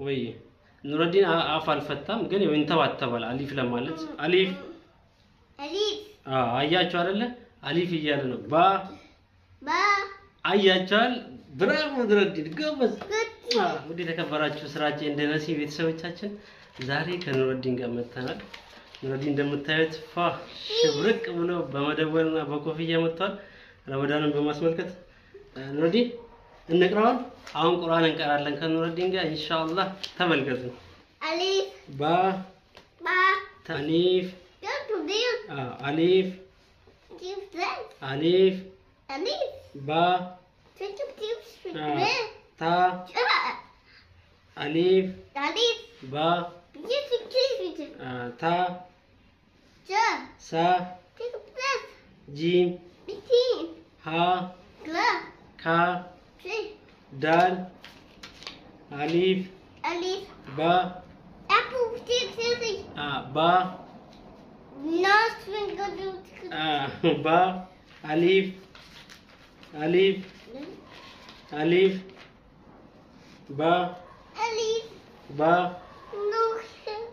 ወይ ኑረዲን አ- አፍ አልፈታም፣ ግን ያው ይንተባተባል አሊፍ ለማለት አሊፍ أليف አዎ፣ አያችሁ አይደለ? አሊፍ እያለ ነው። ባ با አያችኋል። ብራቮ ኑረዲን ጎበዝ። كت አዎ፣ እንግዲህ የተከበራችሁ ስራችን እንደ ነሲ ቤተሰቦቻችን ዛሬ ከኑረዲን ጋር መጥተናል። ኑረዲን እንደምታዩት ፋ ሽብርቅ ብሎ በመደወልና በኮፍያ መጥቷል። ረመዳንን በማስመልከት እ፣ ኑረዲን እንቅራውን አሁን ቁርአን እንቀራለን ከኑረዲን ጋር ኢንሻአላህ ተመልከቱ። أليف ባ با አሊፍ كت وديل አዎ፣ አሊፍ تيف زين አሊፍ أليف ባ تيف تيف አዎ፣ زين ታ شبع አሊፍ أليف ባ تيف تيف تيف አዎ፣ ታ جا ሳ تيف زين ጂም بتين ሀ كلا ካ تي ዳል አሊፍ أليف ባ أبو تيف تيف አ ባ ناس من قدوم አ ባ አሊፍ አሊፍ አሊፍ ባ أليف ባ نوح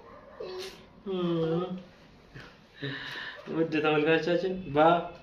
ውድ ተመልካቾቻችን ባ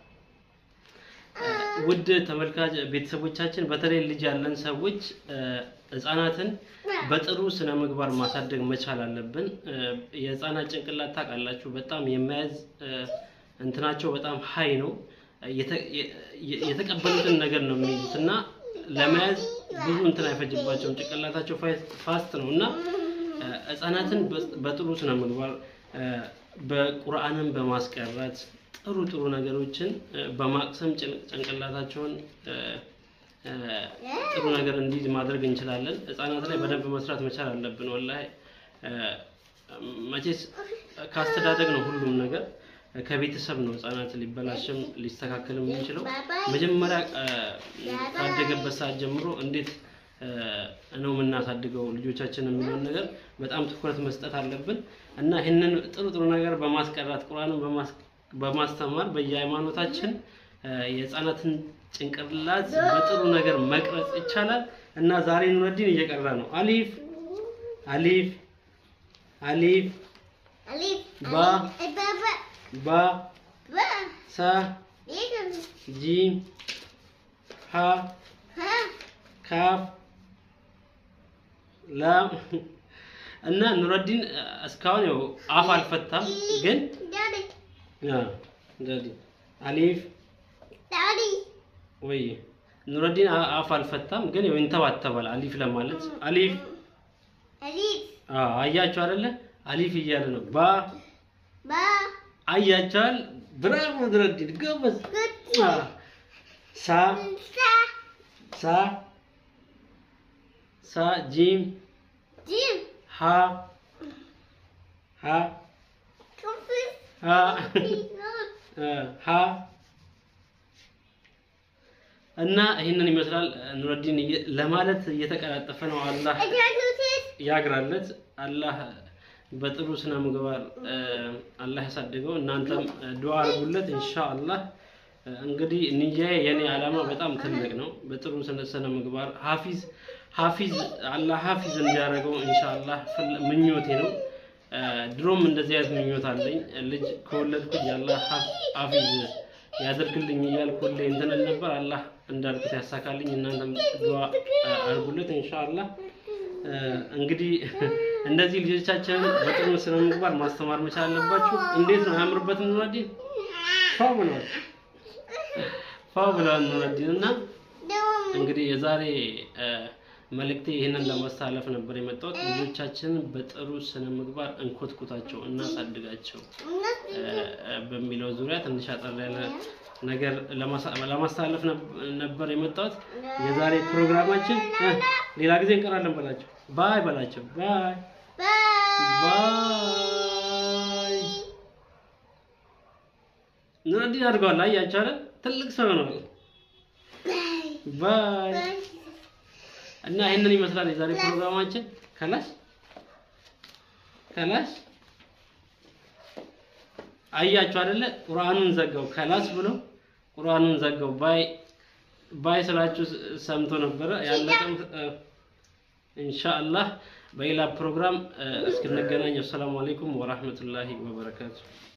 ውድ ተመልካች ቤተሰቦቻችን በተለይ ልጅ ያለን ሰዎች እ፣ ህፃናትን በጥሩ ስነ ምግባር ማሳደግ መቻል አለብን። እ፣ የህፃናት ጭንቅላት ታውቃላችሁ፣ በጣም የመያዝ እ፣ እንትናቸው በጣም ሀይ ነው። የተ- የ- የ- የተቀበሉትን ነገር ነው የሚይዙት እና ለመያዝ ብዙ እንትን አይፈጅባቸውም። ጭንቅላታቸው ፋስ- ፋስት ነው እና እ፣ ህፃናትን በ- በጥሩ ስነ ምግባር እ፣ በቁርአንን በማስቀረት ጥሩ ጥሩ ነገሮችን እ፣ በማቅሰም ጭን- ጭንቅላታቸውን እ፣ እ፣ ጥሩ ነገር እንዲይዝ ማድረግ እንችላለን። ህፃናት ላይ በደንብ መስራት መቻል አለብን። ወላሂ እ፣ መቼስ ካስተዳደግ ነው ሁሉም ነገር ከቤተሰብ ነው ህፃናት ሊበላሽም ሊስተካከልም የሚችለው። መጀመሪያ እ፣ ካደገበት ሰዓት ጀምሮ እንዴት እ፣ ነው የምናሳድገው ልጆቻችን የሚለውን ነገር በጣም ትኩረት መስጠት አለብን እና ይህንን ጥሩ ጥሩ ነገር በማስቀራት ቁርአንን በማስ- በማስተማር በየሃይማኖታችን እ፣ የህፃናትን ጭንቅላት በጥሩ ነገር መቅረጽ ይቻላል እና ዛሬ ኑረዲን እየቀራ ነው። አሊፍ አሊፍ አሊፍ أليف با. بابا ባ با ሳ يجب ጂም ሀ ها ካፍ ላም እና ኑረዲን እስካሁን ያው አፍ አልፈታም፣ ግን دادي አ፣ ዳዲ አሊፍ دادي ወይ ኑረዲን አ- አፍ አልፈታም፣ ግን ያው ይንተባተባል አሊፍ ለማለት አሊፍ أليف አ፣ አያችሁ አይደለ? አሊፍ እያለ ነው። ባ با አያችኋል። ብራቮ ኑረዲን ጎበዝ። كت አ፣ ሳ سا ሳ ሳ ጂም جيم ሀ ሀ كفر ሀ ሀ እና ይህንን ይመስላል ኑረዲን እየ- ለማለት እየተቀላጠፈ ነው። አላህ أجاكوتيس ያግራለት። አላህ በጥሩ ስነ ምግባር እ፣ አላህ ያሳድገው። እናንተም እ፣ ዱዓ አድርጉለት ኢንሻአላህ። እ፣ እንግዲህ ንያዬ የኔ ዓላማ በጣም ትልቅ ነው። በጥሩ ስነ ስነ ምግባር ሀፊዝ ሀፊዝ አላህ ሀፊዝ እንዲያደርገው ኢንሻአላህ ፍል- ምኞቴ ነው። እ፣ ድሮም እንደዚህ አይነት ምኞት አለኝ። ልጅ ከወለድኩኝ አላህ ሀፍ- ሀፊዝ ያደርግልኝ እያልኩ ሁሌ እንትን እል ነበር። አላህ እንዳልኩት ያሳካልኝ። እናንተም ዱዓ እ፣ አድርጉለት ኢንሻአላህ። እ፣ እንግዲህ እንደዚህ ልጆቻችንን በጥሩ ስነ ምግባር ማስተማር መቻል አለባችሁ። እንዴት ነው አያምርበትም? ኑረዲን ፋው ብለዋል፣ ፋው ብለዋል ኑረዲን እና دوم እንግዲህ የዛሬ እ፣ መልእክቴ ይህንን ለማስተላለፍ ነበር የመጣሁት። ልጆቻችንን በጥሩ ስነ ምግባር እንኮትኩታቸው፣ እናሳድጋቸው እ፣ እ፣ በሚለው ዙሪያ ትንሽ አጠር ያለ ነገር ለማሳ- ለማስተላለፍ ነብ- ነበር የመጣሁት። የዛሬ ፕሮግራማችን እ፣ ሌላ ጊዜ እንቀራለን በላቸው። ባይ በላቸው። ባይ باي ባይ። ኑረዲን አድርገዋል። አያችሁ አይደል? ትልቅ ሰው ነው። باي ባይ باي እና ይህንን ይመስላል የዛሬ ፕሮግራማችን። ከላሽ ከላሽ አያችሁ አይደለ? ቁርአኑን ዘጋው። ከላስ ብሎ ቁርአኑን ዘጋው። ባይ ባይ ስላችሁ ስ- ሰምቶ ነበረ ያለቀም እ፣ ኢንሻአላህ በሌላ ፕሮግራም እ፣ እስክንገናኝ አሰላሙ አለይኩም ወራህመቱላሂ ወበረካቱ